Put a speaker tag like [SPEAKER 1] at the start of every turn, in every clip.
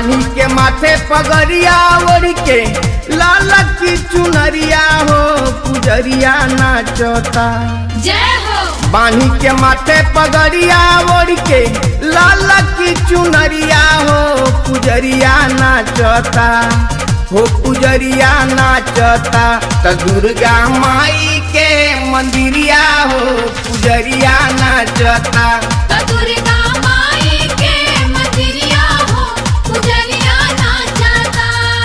[SPEAKER 1] बानी के माथे पगड़िया ओढ़ के लाल की चुनरिया हो पुजरिया नाचता
[SPEAKER 2] जय हो
[SPEAKER 1] बानी के माथे पगड़िया ओढ़ के लाल की चुनरिया हो पुजरिया नाचता हो पुजरिया नाचता त दुर्गा माई के मंदिरिया हो पुजरिया नाचता
[SPEAKER 2] तो दुर्गा माई के मंदिरिया हो पुजरिया नाचता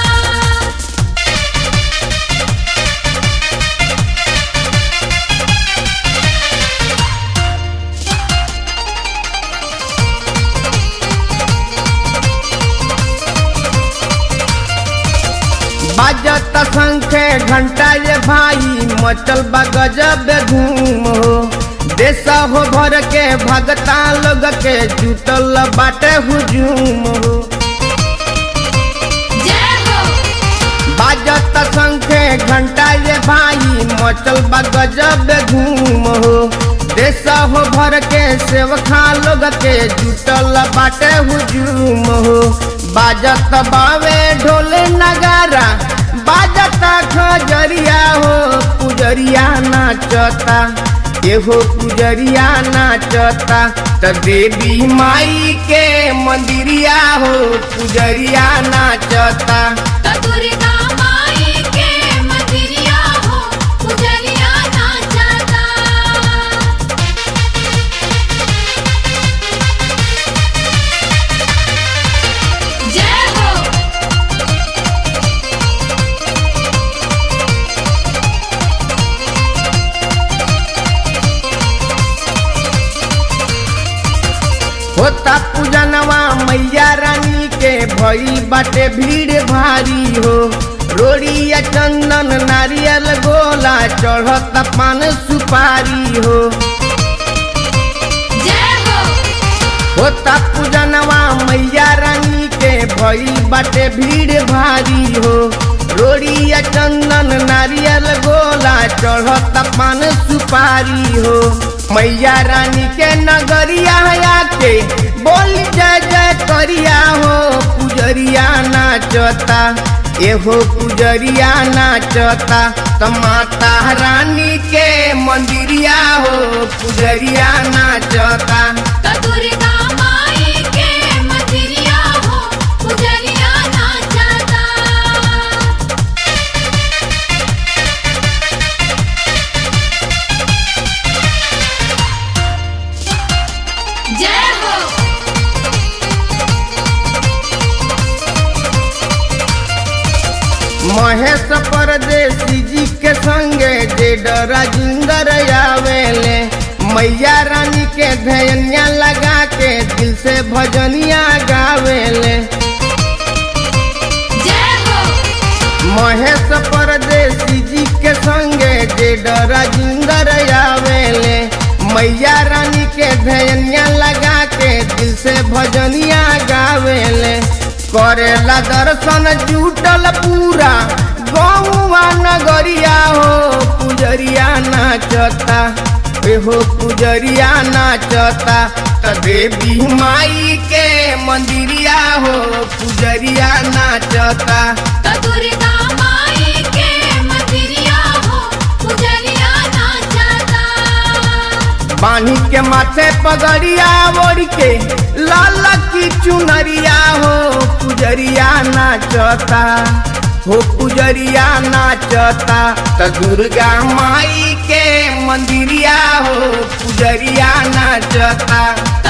[SPEAKER 1] बाजत संखे घंटा ये भाई मचल बा गजब धूम हो देश हो भर के भगता लोग के जुटल बाटे हुजूम हो
[SPEAKER 2] जय हो
[SPEAKER 1] बाजत संखे घंटा ये भाई मचल बा गजब धूम हो देश हो भर के सेवखा लोग के जुटल बाटे हुजूम हो बाजत बावे ढोल नगारा बाजत खजरिया हो पुजरिया नाचता एहो पुजरिया नाचता त देवी माई के मंदिरिया हो पुजरिया नाचता
[SPEAKER 2] तो दुर्गा माई के मंदिरिया हो पुजरिया नाचता जय हो
[SPEAKER 1] होता पूजनवा मैया रानी के भई बाटे भीड़ भारी हो रोड़िया चंदन नारियल गोला चढ़त पान सुपारी हो
[SPEAKER 2] जय हो
[SPEAKER 1] होता पूजनवा मैया रानी के भई बाटे भीड़ भारी हो रोड़िया चंदन नारियल गोला चढ़त पान सुपारी हो मैया रानी के नगरिया आके बोल जय जय करिया हो पुजरिया नाचता एहो पुजरिया नाचता त माता रानी के मंदिरिया हो पुजरिया नाचता
[SPEAKER 2] तो दुर्गा माई के मंदिरिया हो पुजरिया नाचता जय हो
[SPEAKER 1] महेश परदेसी जी के संगे जे राजिंदर आवेले मैया रानी के धैनिया लगा के दिल से भजनिया गावेले
[SPEAKER 2] जय हो
[SPEAKER 1] महेश परदेसी जी के संगे जे राजिंदर आवेले मैया रानी के धैनिया लगा के दिल से भजनिया गावेले करेला दर्शन जुटल पूरा गौवा नगरिया हो पुजरिया नाचता एहो पुजरिया नाचता त देवी माई के मंदिरिया हो पुजरिया नाचता
[SPEAKER 2] तो दुर्गा माई के मंदिरिया हो पुजरिया नाचता
[SPEAKER 1] बानी के माथे पगड़िया ओढ़ के लाल की चुनरिया हो पुजरिया नाचता हो पुजरिया नाचता त दुर्गा माई के मंदिरिया हो पुजरिया नाचता